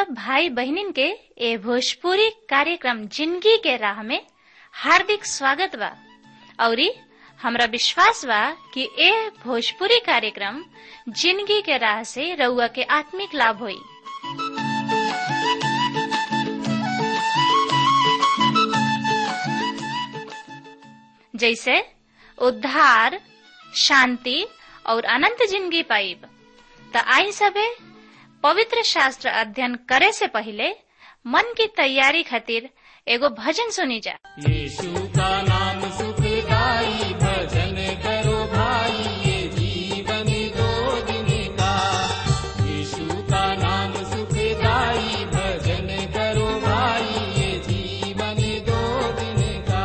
सब भाई बहनिन के ए भोजपुरी कार्यक्रम जिंदगी के राह में हार्दिक स्वागत बा औरी हमरा विश्वास बा कि ए भोजपुरी कार्यक्रम जिंदगी के राह से रउआ के आत्मिक लाभ होई जैसे उद्धार शांति और अनंत जिंदगी पाइब त आई सबे पवित्र शास्त्र अध्ययन करे से पहले मन की तैयारी खातिर एगो भजन सुनी जा यीशु का नाम सुखदाई भजन करो भाई ये जीवन दो दिन का यीशु का नाम सुखदाई भजन करो भाई ये जीवन दो दिन का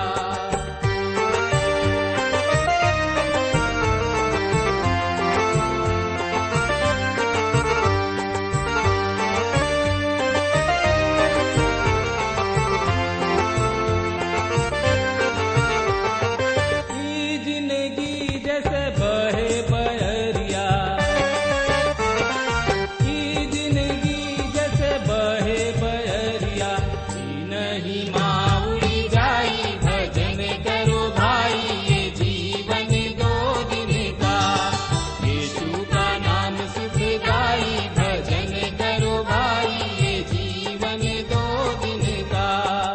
ई जिंदगी जैसे बहे बहरिया ई जिंदगी जैसे बहे बहरिया ई नहीं माउरी जाई भजन करो भाई ये जीवन दो दिन का यीशु का नाम सुख गाई भजन करो भाई ये जीवन दो दिन का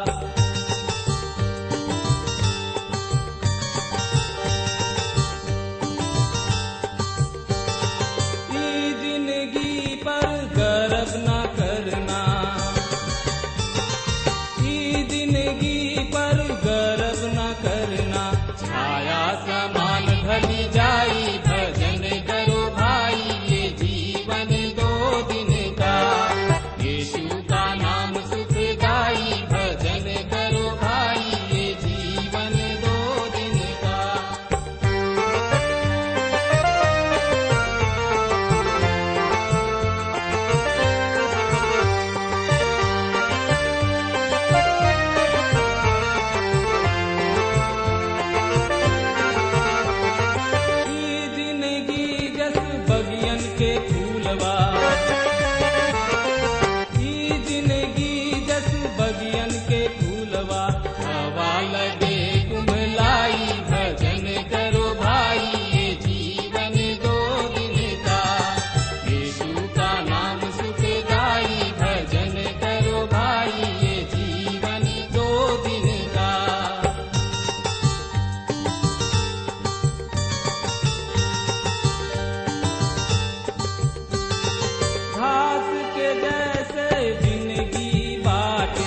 ई जिंदगी पर गर्व न करना ई जिंदगी पर गर्व न करना छाया समान ढली जाई भजन करो भाई ये जीवन दो दिन का यीशु का नाम सुख गाई भजन करो भाई ये जीवन दो दिन का ई जिंदगी जस बगियन के फूलवा ई जिंदगी जस बगियन के फूलवा हवा लगे कुमलाई भजन करो भाई ये जीवन दो दिन का यीशु का नाम सुख गाई भजन करो भाई ये जीवन दो दिन का घास के जैसे जिंदगी बाटे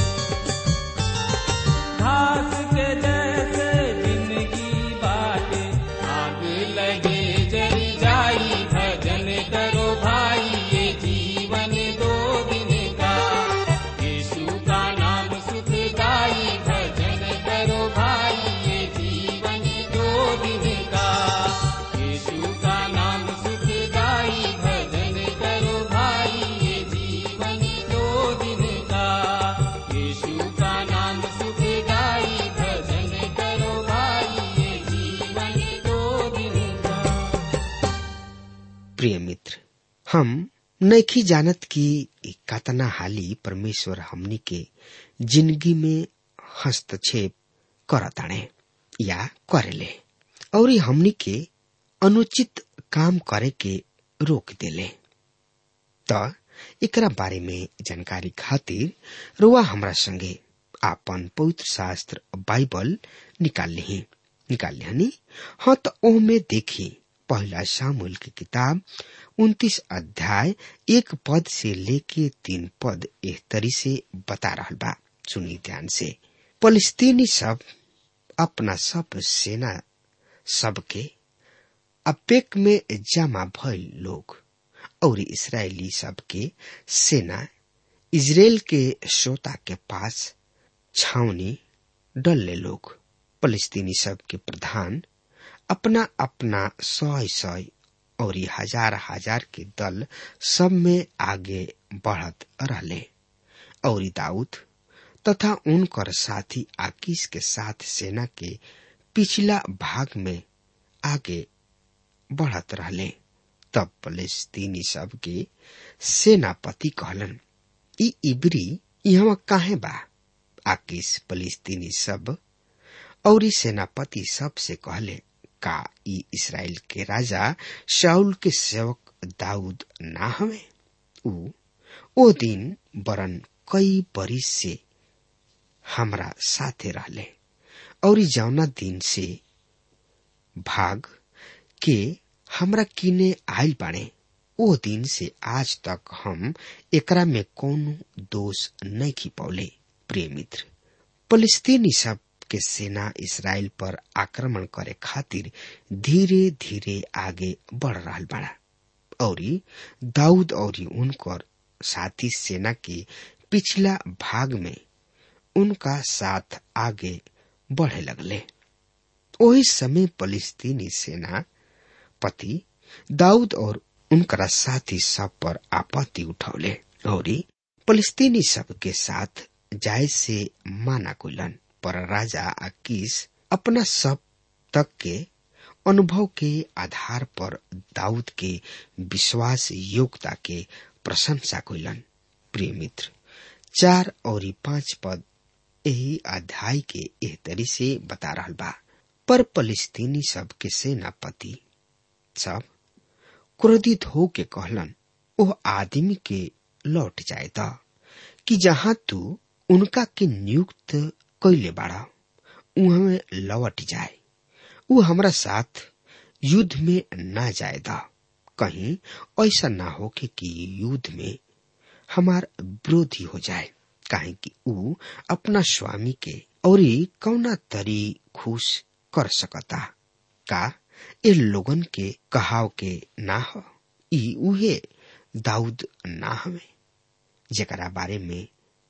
घास के जैसे जिंदगी बाटे आग लगे जरी जाई भजन करो भाई ये जीवन दो दिन का यीशु का नाम सुख गाई भजन करो भाई ये जीवन दो दिन का यीशु का नाम सुख गाई भजन करो भाई ये जीवन दो दिन का यीशु का नाम सुख गाई भजन करो भाई ये जीवन दो दिन का प्रिय मित्र हम नैखी जानत कि ई कतना हाली परमेश्वर हमनी के जिंदगी में हस्तक्षेप करताणे या करेले और ई हमनी के अनुचित काम करे के रोक देले त एकरा बारे में जानकारी खातिर रुआ हमरा संगे आपन पवित्र शास्त्र बाइबल निकाल लिही निकाल लिहनी हाँ तो ओहमे देखी पहला सामुल की किताब उन्तीस अध्याय एक पद से लेके तीन पद एह तरी से बता रहल बा सुनी ध्यान से फलस्तीनी सब अपना सब सेना सबके अपेक में जमा भइल लोग और इसराइली सबके सेना इजराइल के श्रोता के पास छावनी डलले लोग फलस्तीनी सब के प्रधान अपना अपना सौ सौ और ई हजार हजार के दल सब में आगे बढ़त रहले और ई दाऊद तथा उनकर साथी आकीश के साथ सेना के पिछला भाग में आगे बढ़त रहले तब फलस्तीनी सब के सेनापति कहलन ई इबरी यहाँ काहे बा आकिस फलिस्तीनी सब और सेनापति सब से कहले का ई इसराइल के राजा शाउल के सेवक दाऊद ना हवे ऊ ओ दिन बरन कई बरिस से हमरा साथे रहले और ई जौना दिन से भाग के हमरा किने आयल बाड़े ओ दिन से आज तक हम एकरा में कोनो दोष नहीं खिपौले प्रिय मित्र फलस्तीनी सब के सेना इसराइल पर आक्रमण करे खातिर धीरे धीरे आगे बढ़ रहा बड़ा और दाऊद और उनकर साथी सेना के पिछला भाग में उनका साथ आगे बढ़े लगले वही समय फलस्तीनी सेना पति दाऊद और उनकरा साथी सब पर आपत्ति उठौले और फलस्तीनी सब के साथ जाय से माना कुलन पर राजा अकीस अपना सब तक के अनुभव के आधार पर दाऊद के विश्वास योग्यता के प्रशंसा कैलन प्रिय मित्र चार और पांच पद यही अध्याय के एह तरी से बता रहा बा पर फलस्तीनी सब के सेनापति सब क्रोधित हो के कहलन ओ आदमी के लौट जाए दा कि जहाँ तू उनका के नियुक्त कैले बाड़ा उहमे लौट जाए उ हमरा साथ युद्ध में ना जाए दा कहीं ऐसा ना हो कि, कि युद्ध में हमार विरोधी हो जाए काहे कि उ अपना स्वामी के और कौना तरी खुश कर सकता का ए लोगन के कहाव के ना हो ई उहे दाऊद ना हवे जेकरा बारे में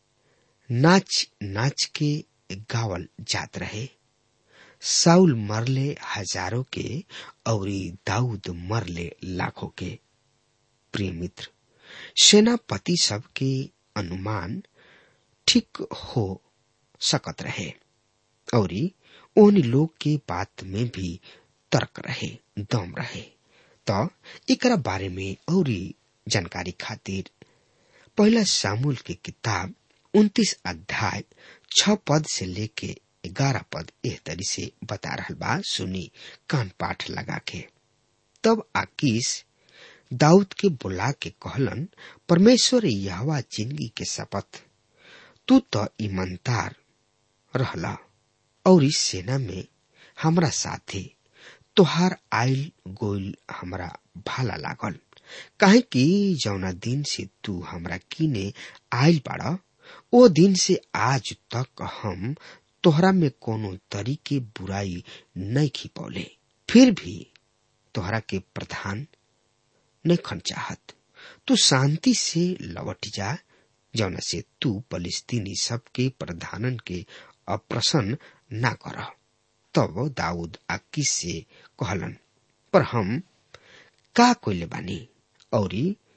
नाच नाच के गावल जात रहे साउल मरले हजारों के और दाऊद मरले लाखों के प्रिय मित्र सेनापति सब के अनुमान ठीक हो सकत रहे और उन लोग के बात में भी तर्क रहे दम रहे तो एकरा बारे में और जानकारी खातिर पहला सामूल की किताब उन्तीस अध्याय छ पद से लेके ग्यारह पद एह तरी से बता रहा बा सुनी कान पाठ लगा के तब आकीस दाऊद के बुला के कहलन परमेश्वर यहवा जिंदगी के शपथ तू तो ईमानदार रहला और इस सेना में हमरा साथे तोहार आयल गोल हमरा भाला लागल काहे कि जौना दिन से तू हमरा किने आयल बाड़ा ओ दिन से आज तक हम तोहरा में कोनो तरीके बुराई नहीं खिपौले फिर भी तोहरा के प्रधान नहीं खन चाहत तू शांति से लौट जा जौना से तू फलिस्तीनी सबके प्रधानन के अप्रसन्न ना कर तब दाऊद आकिस से कहलन पर हम का कोइले बानी और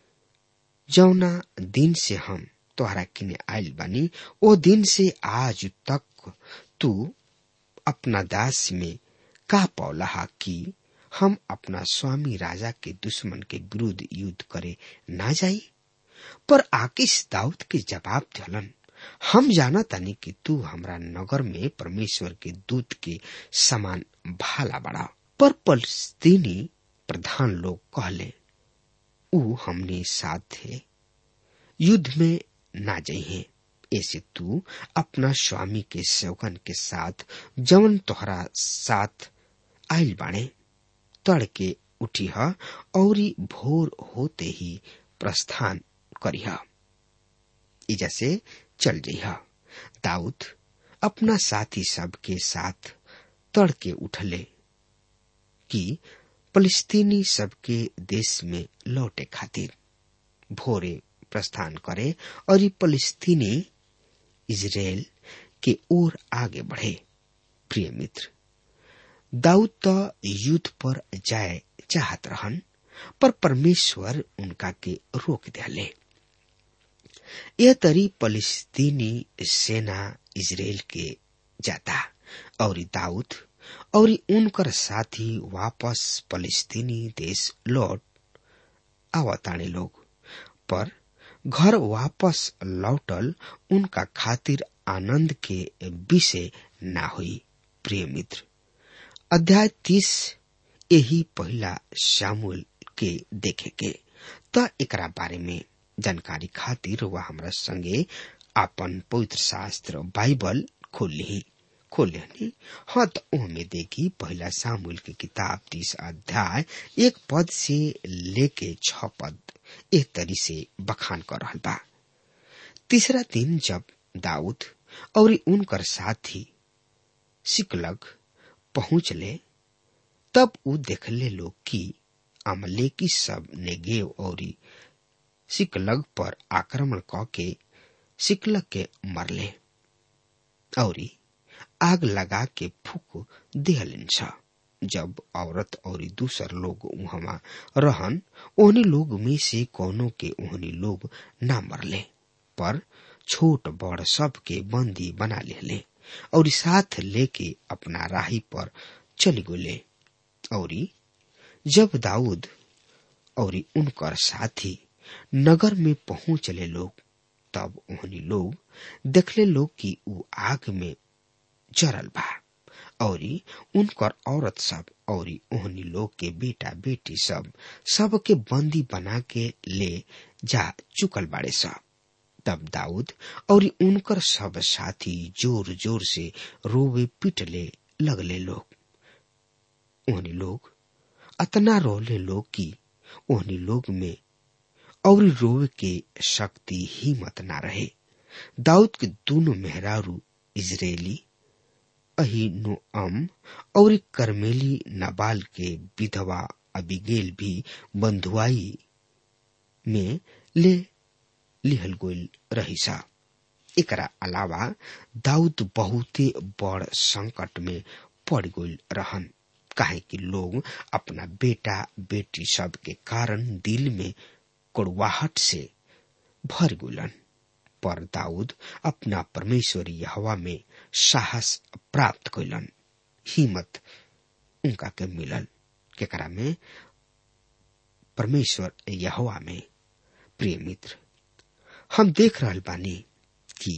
जौना दिन से हम तोहरा किने आयल बानी ओ दिन से आज तक तू अपना दास में का पौला कि हम अपना स्वामी राजा के दुश्मन के विरुद्ध युद्ध करे ना जाई पर आकिस दाऊद के जवाब दिलन हम जाना तानी कि तू हमरा नगर में परमेश्वर के दूत के समान भाला बड़ा पर फलस्तीनी प्रधान लोग कहले ऊ हमने साथ थे युद्ध में ना जइहे ऐसे तू अपना स्वामी के सेवकन के साथ जवन तोहरा साथ आयल बाणे तड़के उठी और भोर होते ही प्रस्थान करिह इजा से चल जइह दाऊद अपना साथी सब के साथ तड़के उठले कि फलस्तीनी सबके देश में लौटे खातिर भोरे प्रस्थान करे और ये फलस्तीनी इजराइल के ओर आगे बढ़े प्रिय मित्र दाऊद तो युद्ध पर जाए चाहत रहन पर परमेश्वर उनका के रोक दिले यह तरी फलस्तीनी सेना इजराइल के जाता और दाऊद और उनकर साथी वापस फलस्तीनी देश लौट आवताने लोग पर घर वापस लौटल उनका खातिर आनंद के विषय ना हुई प्रिय मित्र अध्याय तीस यही पहला शामुल के देखे के त एकरा बारे में जानकारी खातिर वह हमरा संगे अपन पवित्र शास्त्र बाइबल खोल ली खोल लेनी हाँ तो ओहमे देखी पहला सामुल की किताब तीस अध्याय एक पद से लेके छ पद एक तरी से बखान कर रहा बा तीसरा दिन जब दाऊद और उनकर साथी सिकलग पहुंचले तब उ देखले लोग कि अमलेकी सब नेगेव और सिकलग पर आक्रमण क के सिकलग के मरले और आग लगा के फूक दिहलिन छ जब औरत और दूसर लोग वहां रहन ओहनी लोग में से कोनो के ओहनी लोग ना मरले पर छोट बड़ सब के बंदी बना लेले और साथ लेके अपना राही पर चल गोले और जब दाऊद और उनकर साथी नगर में पहुंचले लोग तब ओहनी लोग देखले लोग कि उ आग में जरल बा और उनकर औरत सब और ओहनी लोग के बेटा बेटी सब सबके बंदी बना के ले जा चुकल बाड़े सब तब दाऊद और उनकर सब साथी जोर जोर से रोवे पिटले लगले लोग ओहनी लोग अतना रोले लोग की ओहनी लोग में और रोवे के शक्ति हिम्मत ना रहे दाऊद के दोनों मेहरारू इजरायली अहीनोअम और करमेली नबाल के विधवा अबिगेल भी बंधुआई में ले लिहल गोल रही सा एकरा अलावा दाऊद बहुते बड़ संकट में पड़ गई रहन काहे कि लोग अपना बेटा बेटी सब के कारण दिल में कड़वाहट से भर गुलन पर दाऊद अपना परमेश्वरी हवा में साहस प्राप्त कैलन हिम्मत उनका के मिलल केकरा में परमेश्वर यहवा में प्रिय मित्र हम देख रहल बानी कि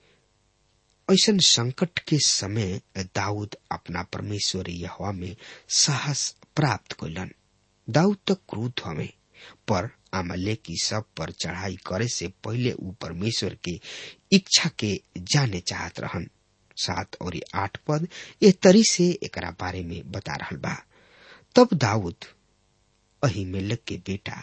ऐसन संकट के समय दाऊद अपना परमेश्वर यहवा में साहस प्राप्त कैलन दाऊद तक क्रोध हमें पर अमले की सब पर चढ़ाई करे से पहले ऊ परमेश्वर के इच्छा के जाने चाहत रहन सात और आठ पद ए तरी से एकरा बारे में बता रहल बा तब दाऊद अहिमेलक के बेटा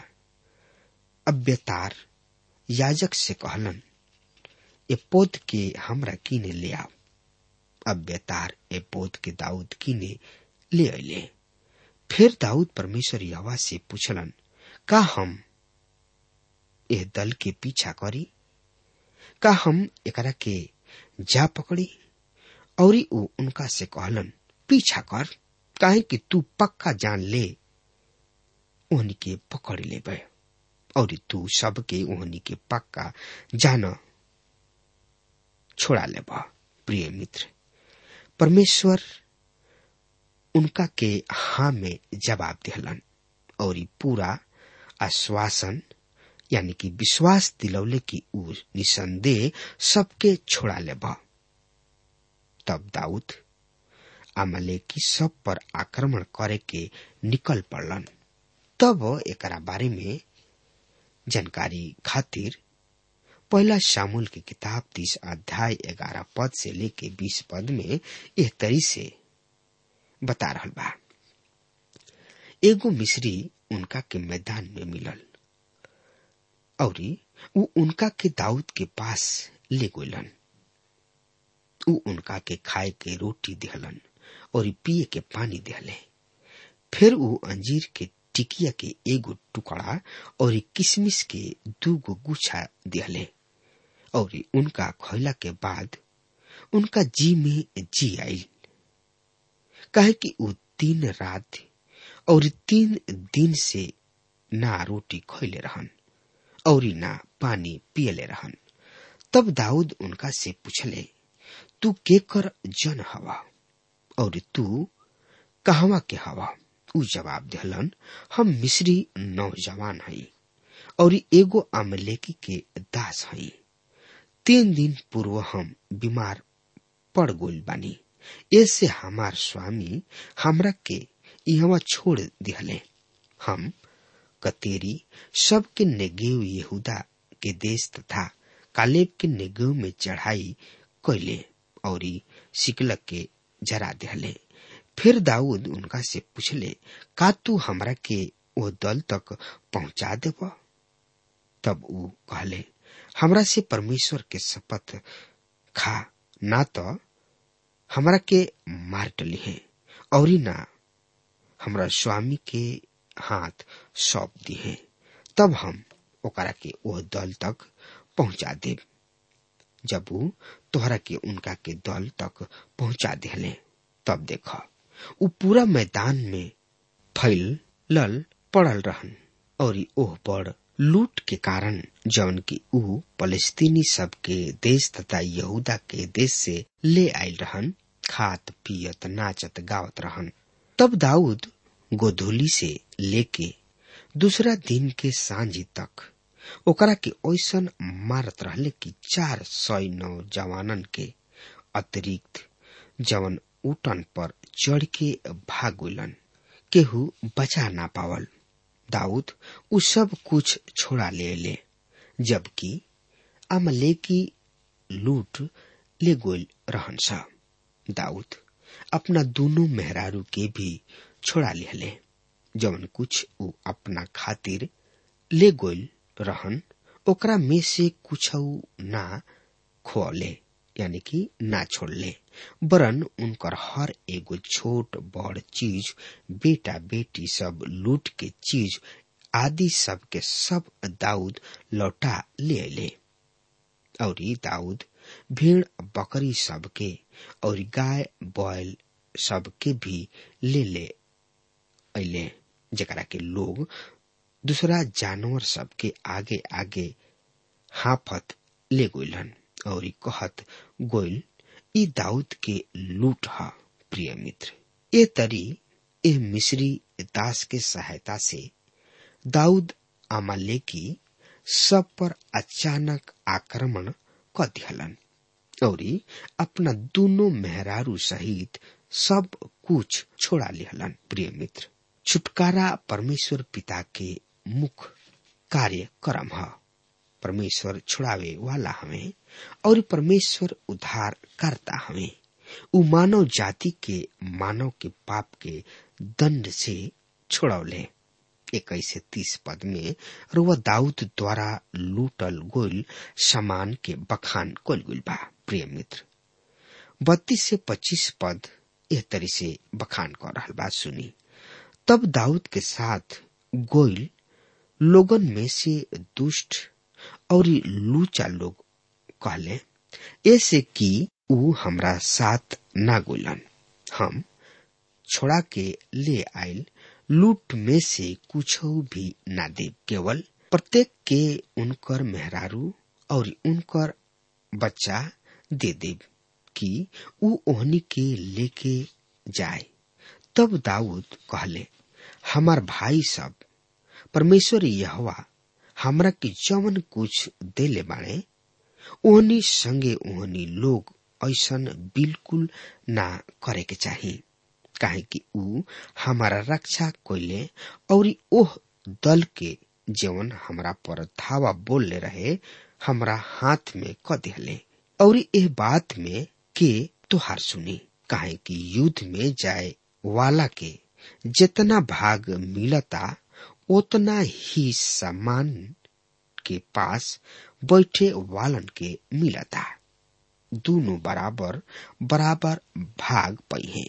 अब्यतार याजक से कहलन ए पोत के हमरा किने ले आओ अब्यतार ए पोत के दाऊद किने ले अले फिर दाऊद परमेश्वर यवा से पूछलन का हम एह दल के पीछा करी का हम एकरा के जा पकड़ी और ऊ उनका से कहलन पीछा कर काहे कि तू पक्का जान ले ओहनी के पकड़ ले और तू सबके ओहनी के पक्का जान छोड़ा ले प्रिय मित्र परमेश्वर उनका के हाँ में जवाब दिहलन और पूरा आश्वासन यानी कि विश्वास दिलौले की ऊ निसंदेह सबके छोड़ा ले तब दाऊद अमले की सब पर आक्रमण करे के निकल पड़लन तब एकरा बारे में जानकारी खातिर पहला शामुल की किताब तीस अध्याय ग्यारह पद से लेके बीस पद में यह तरी से बता रहा बा एगो मिस्री उनका के मैदान में मिलल और ऊ उनका के दाऊद के पास ले गोलन ऊ उनका के खाए के रोटी दिहलन और पिए के पानी दिहले फिर ऊ अंजीर के टिकिया के एगो टुकड़ा और किशमिश के दूगो गुच्छा दिहले और उनका खैला के बाद उनका जी में जी आयल कहे कि ऊ तीन रात और तीन दिन से ना रोटी खैले रहन और ना पानी पियले रहन तब दाऊद उनका से पूछले तू के कर जन हवा और तू कहवा के हवा ऊ जवाब दिहलन हम मिस्री नौजवान हई और एगो अमलेकी के दास हई तीन दिन पूर्व हम बीमार पड़ गोल बानी ऐसे हमार स्वामी हमरा के यहाँ छोड़ दिहले हम कतेरी सबके नेगेव यहूदा के देश तथा कालेब के नेगेव में चढ़ाई कैले और सिकलक के जरा दिहले फिर दाऊद उनका से पूछले का तू हमरा के वो दल तक पहुंचा देब तब ऊ कहले हमरा से परमेश्वर के शपथ खा ना तो हमरा के मार डली है और ना हमरा स्वामी के हाथ सौंप दी है तब हम ओकरा के वो दल तक पहुंचा देब जब ऊ तोहरा के उनका के दल तक पहुंचा दिले तब देख ऊ पूरा मैदान में फैलल पड़ल रहन और ओह पर लूट के कारण जौन की ऊ फलस्तीनी सब के देश तथा यहूदा के देश से ले आयल रहन खात पियत नाचत गावत रहन तब दाऊद गोधूली से लेके दूसरा दिन के सांझ तक ओकरा के ओसन मारत रहले कि चार सौ नौजवानन के अतिरिक्त जवन उटन पर चढ़ के भाग गलन केहू बचा ना पावल दाऊद उ सब कुछ छोड़ा ले ले जबकि अमलेकी लूट ले गोल रहन सा दाऊद अपना दोनों मेहरारू के भी छोड़ा लिहले जवन कुछ उ अपना खातिर ले गोल रहन ओकरा में से कुछ ना खोले यानी कि ना छोड़ले वरन उनकर हर एगो छोट बड़ चीज बेटा बेटी सब लूट के चीज आदि सब के सब दाऊद लौटा ले ले और दाऊद भेड़ बकरी सब के और गाय बैल सब के भी ले ले अले जकरा के लोग दूसरा जानवर सब के आगे आगे हाफत ले गोलन और कहत गोइल ई दाऊद के लूट ह प्रिय मित्र ए तरी ए मिस्री दास के सहायता से दाऊद अमालेकी सब पर अचानक आक्रमण क दिहलन और अपना दोनों मेहरारू सहित सब कुछ छोड़ा लिहलन प्रिय मित्र छुटकारा परमेश्वर पिता के मुख्य कार्य कर्म है परमेश्वर छुड़ावे वाला हमें और परमेश्वर उद्धार करता हमें उ मानव जाति के मानव के पाप के दंड से छुड़ौले इक्कीस से तीस पद में रुआ दाऊद द्वारा लूटल गोल सामान के बखान कल गुल बा प्रिय मित्र बत्तीस से पच्चीस पद एह तरी से बखान कर रहा बात सुनी तब दाऊद के साथ गोइल लोगन में से दुष्ट और लूचा लोग कहले ऐसे कि ऊ हमरा साथ ना गोलन हम छोड़ा के ले आयल लूट में से कुछ भी ना दे केवल प्रत्येक के उनकर मेहरारू और उनकर बच्चा दे देव कि ऊ ओहनी के लेके जाए तब दाऊद कहले हमार भाई सब परमेश्वर यहवा हमरा के जवन कुछ देले बाणे ओहनी संगे ओहनी लोग ऐसन बिल्कुल ना करे के चाही काहे कि ऊ हमारा रक्षा कोइले और ओह दल के जवन हमरा पर धावा बोलले रहे हमरा हाथ में क दिहले और एह बात में के तुहार सुनी काहे कि युद्ध में जाए वाला के जितना भाग मिलता उतना ही सामान के पास बैठे वालन के मिलता दोनों बराबर बराबर भाग पई है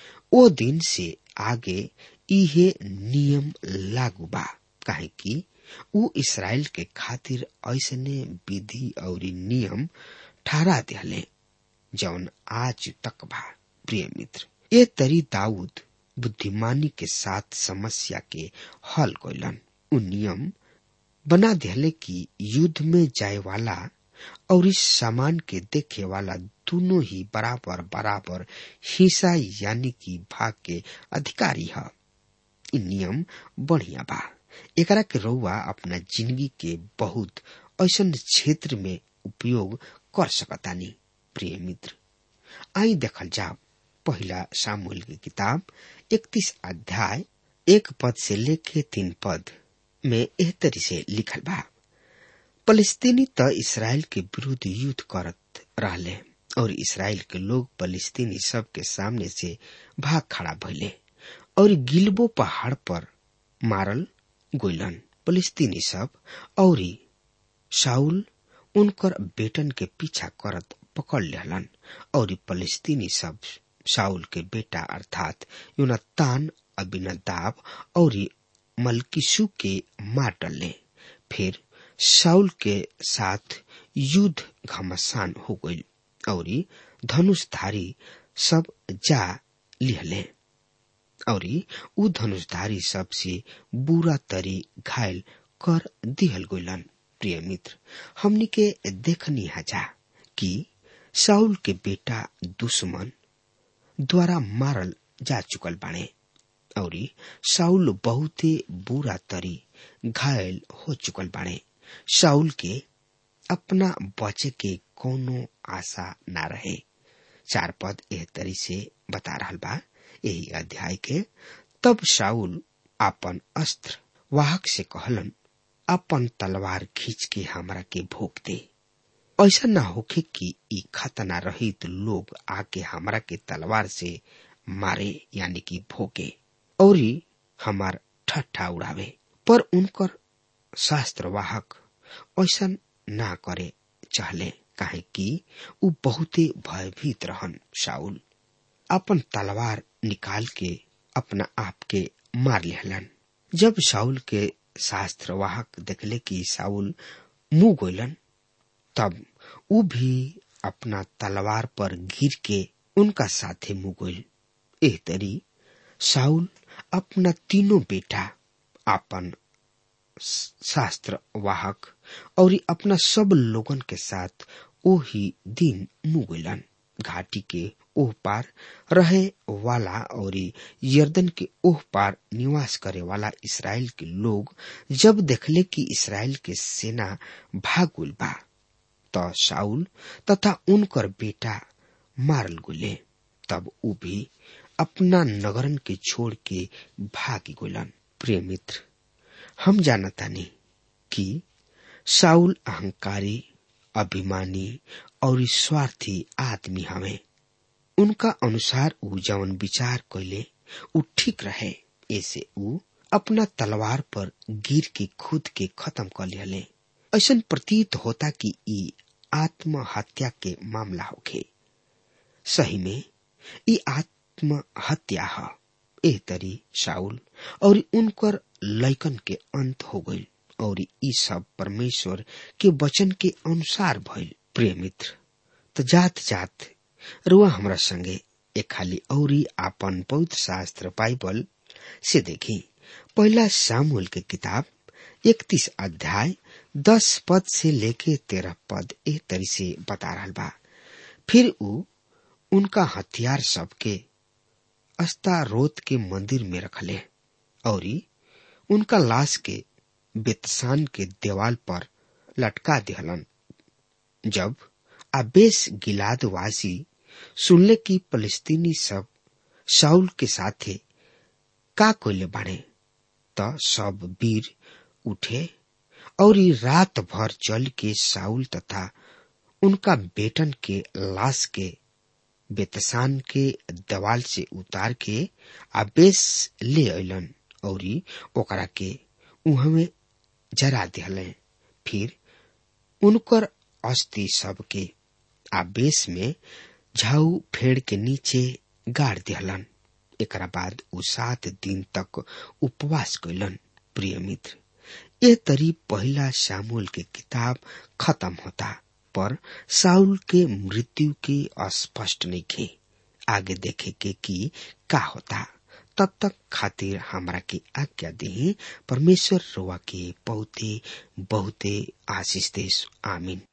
ओ दिन से आगे इहे नियम लागू बा काहे कि ऊ इसराइल के खातिर ऐसने विधि और नियम ठहरा दिहले जौन आज तक बा प्रिय मित्र ये तरी दाऊद बुद्धिमानी के साथ समस्या के हल कैलन उ नियम बना दिहले कि युद्ध में जाए वाला और इस सामान के देखे वाला दोनों ही बराबर बराबर हिस्सा यानी कि भाग के अधिकारी है इ नियम बढ़िया बा एकरा के रउआ अपना जिंदगी के बहुत ऐसन क्षेत्र में उपयोग कर सकतानी प्रिय मित्र आई देखल जाओ पहला सामूल की किताब इकतीस अध्याय एक पद से लेके तीन पद में एह तरी से लिखल बा फलस्तीनी त इसराइल के विरुद्ध युद्ध करत रहले और इसराइल के लोग फलस्तीनी सब के सामने से भाग खड़ा भइले और गिलबो पहाड़ पर मारल गोइलन फलस्तीनी सब और शाउल उनकर बेटन के पीछा करत पकड़ लेहलन और फलस्तीनी सब शाउल के बेटा अर्थात यूनतान अबिनदाब और मलकिसु के मार डले फिर शाउल के साथ युद्ध घमासान हो गई और धनुषधारी सब जा लिहले और उ धनुषधारी सबसे बुरा तरी घायल कर दिहल गइलन प्रिय मित्र हमनी के देखनी हजा कि साउल के बेटा दुश्मन द्वारा मारल जा चुकल बाणे और साउल बहुते बुरा तरी घायल हो चुकल बाणे साउल के अपना बचे के कोनो आशा ना रहे चार पद एह तरी से बता रहा बा यही अध्याय के तब शाउल अपन अस्त्र वाहक से कहलन अपन तलवार खींच के हमरा के भोग दे ऐसा न होखे कि ई खतना रहित लोग आके हमरा के तलवार से मारे यानी कि भोगे और हमार ठट्ठा उड़ावे पर उनकर शास्त्र वाहक ऐसा ना करे चाहले काहे कि उ बहुते भयभीत रहन शाउल अपन तलवार निकाल के अपना आप के मार लेहलन जब शाउल के शास्त्र वाहक देखले कि शाउल मुंह गोलन तब उ भी अपना तलवार पर गिर के उनका साथे मुंह गोल एह तरी शाउल अपना तीनों बेटा अपन शास्त्र वाहक और अपना सब लोगन के साथ ओही दिन मुगलन घाटी के ओह पार रहे वाला और यर्दन के ओह पार निवास करे वाला इसराइल के लोग जब देखले कि इसराइल के सेना भागुल बा त शाउल तथा उनकर बेटा मारल गुले तब उ भी अपना नगरन के छोड़ के भागी गोलन प्रिय मित्र हम जानतानी कि साउल अहंकारी अभिमानी और स्वार्थी आदमी हवे उनका अनुसार उ जवन विचार कैले उ ठीक रहे ऐसे उ अपना तलवार पर गिर के खुद के खत्म कर लिहले ऐसा प्रतीत होता कि ई आत्महत्या के मामला होखे सही में ई आत्महत्या है एह तरी शाउल और उनकर लैकन के अंत हो गई और ई सब परमेश्वर के वचन के अनुसार भइल प्रिय मित्र तो जात जात रुआ हमरा संगे एक खाली औरी आपन पवित्र शास्त्र बाइबल से देखी पहला सामुल के किताब इकतीस अध्याय दस पद से लेके तेरह पद ए तरी से बता रहा बा फिर उ उनका हथियार सबके अस्तारोत के मंदिर में रखले और उनका लाश के बेतसान के देवाल पर लटका दिहलन जब आबेस गिलादवासी सुनले की फलस्तीनी सब शाउल के साथे का कोयले बाड़े त सब वीर उठे और रात भर चल के साउल तथा उनका बेटन के लाश के बेतसान के दवाल से उतार के आबेस ले अलन और ओकरा के उहमे जरा दिहले फिर उनकर अस्थि सबके आबेस में झाऊ फेड़ के नीचे गाड़ दिहलन एकरा बाद उ सात दिन तक उपवास कैलन प्रिय मित्र ये तरी पहला शामुल के किताब खत्म होता पर साउल के मृत्यु के अस्पष्ट नहीं खे आगे देखे के कि का होता तब तक खातिर हमरा के आज्ञा दे परमेश्वर रोआ के बहुते बहुते आशीष देश आमीन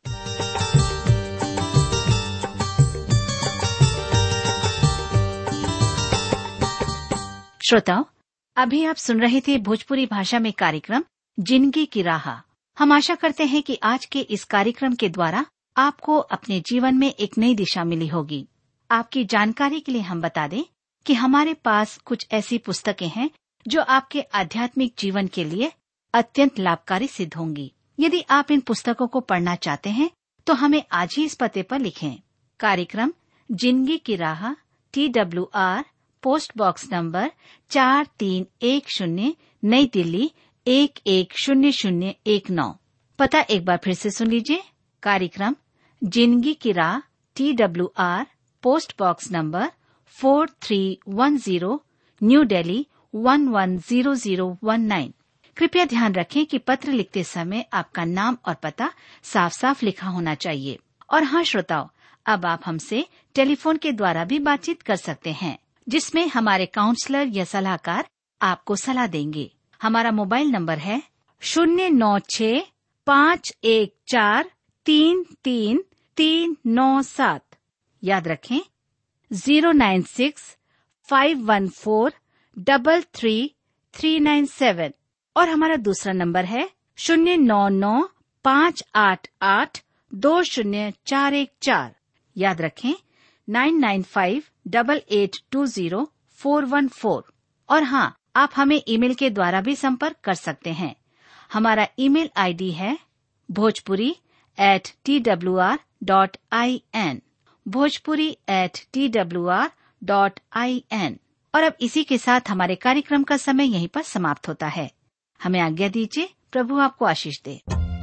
श्रोताओं अभी आप सुन रहे थे भोजपुरी भाषा में कार्यक्रम जिंदगी की राह हम आशा करते हैं कि आज के इस कार्यक्रम के द्वारा आपको अपने जीवन में एक नई दिशा मिली होगी आपकी जानकारी के लिए हम बता दें कि हमारे पास कुछ ऐसी पुस्तकें हैं जो आपके आध्यात्मिक जीवन के लिए अत्यंत लाभकारी सिद्ध होंगी यदि आप इन पुस्तकों को पढ़ना चाहते हैं तो हमें आज ही इस पते पर लिखें कार्यक्रम जिंदगी की राह T W R post box number चार तीन एक शून्य नई दिल्ली एक एक शून्य शून्य एक नौ पता एक बार फिर से सुन लीजिए कार्यक्रम जिंदगी की राह T W R post box number four three one zero New Delhi one one zero zero one nine कृपया ध्यान रखें कि पत्र लिखते समय आपका नाम और पता साफ साफ लिखा होना चाहिए और हाँ श्रोताओं अब आप हमसे टेलीफोन के द्वारा भी बातचीत कर सकते हैं जिसमें हमारे काउंसलर या सलाहकार आपको सलाह देंगे हमारा मोबाइल नंबर है शून्य नौ छ पाँच एक चार तीन तीन तीन नौ सात याद रखें zero nine six five one four double three three nine seven और हमारा दूसरा नंबर है शून्य नौ नौ पाँच आठ आठ दो शून्य चार एक चार याद रखें nine nine five double eight two zero four one four और हाँ आप हमें ईमेल के द्वारा भी संपर्क कर सकते हैं हमारा ईमेल आईडी है Bhojpuri at T W R dot I N Bhojpuri at T W R dot I N और अब इसी के साथ हमारे कार्यक्रम का समय यहीं पर समाप्त होता है हमें आज्ञा दीजिए प्रभु आपको आशीष दे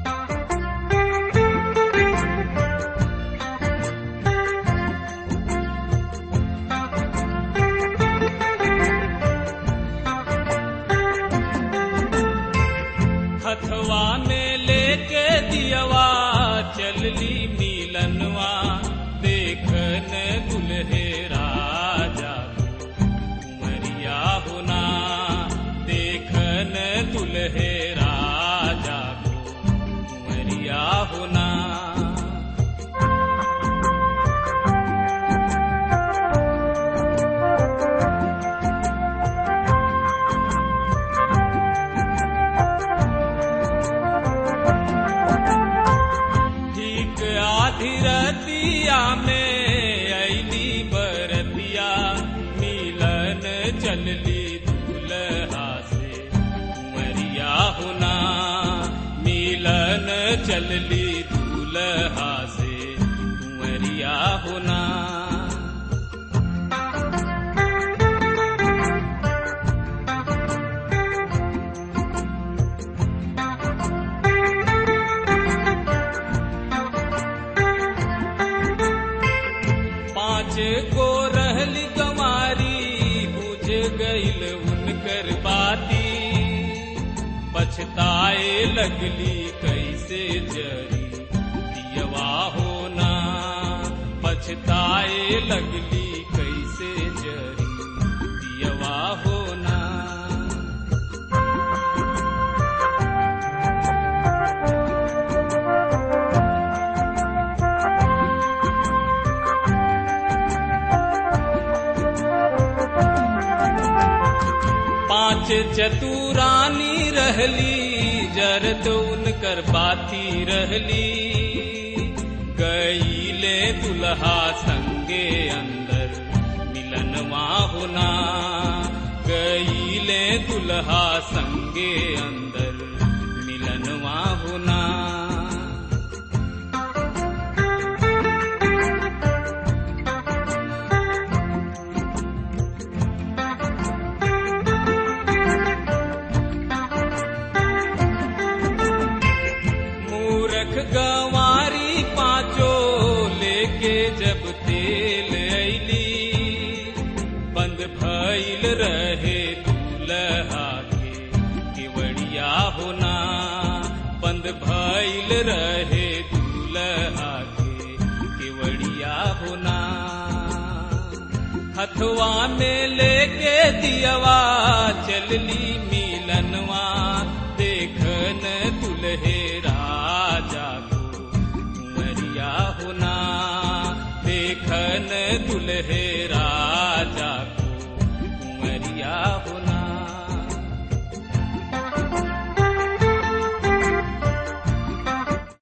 हथवा में लेके दियवा चलली मिलनवा देखन दुल्हे राजा कुंवरिया होना देखन दुल्हे राजा कुंवरिया होना ठीक आधी रतिया में ऐली बरतिया मिलन चलली दूल्हा से कुंवरिया होना मिलन चलली दूल्हा से कुंवरिया होना पाँच गो रहली गमारी बुझ गईल उनकर बाती पछताए लगली कैसे जरी दियवा होना पछताए लगली कैसे जरी दियवा होना पांच चतुरानी रहली जरत उनकर बाती रहली गईले दुल्हा संगे अंदर मिलनवा होना गईले दुल्हा संगे अंदर मिलनवा होना मूरख गंवारी पांचो लेके जब तेल ऐली बंद भइल रहे दूल्हा के केवड़िया होना बंद भइल रहे दूल्हा के केवड़िया होना हथवा में लेके दियवा चलली मिलनवा देखन दुल्हे राजा को कुंवरिया होना देखन दुल्हे राजा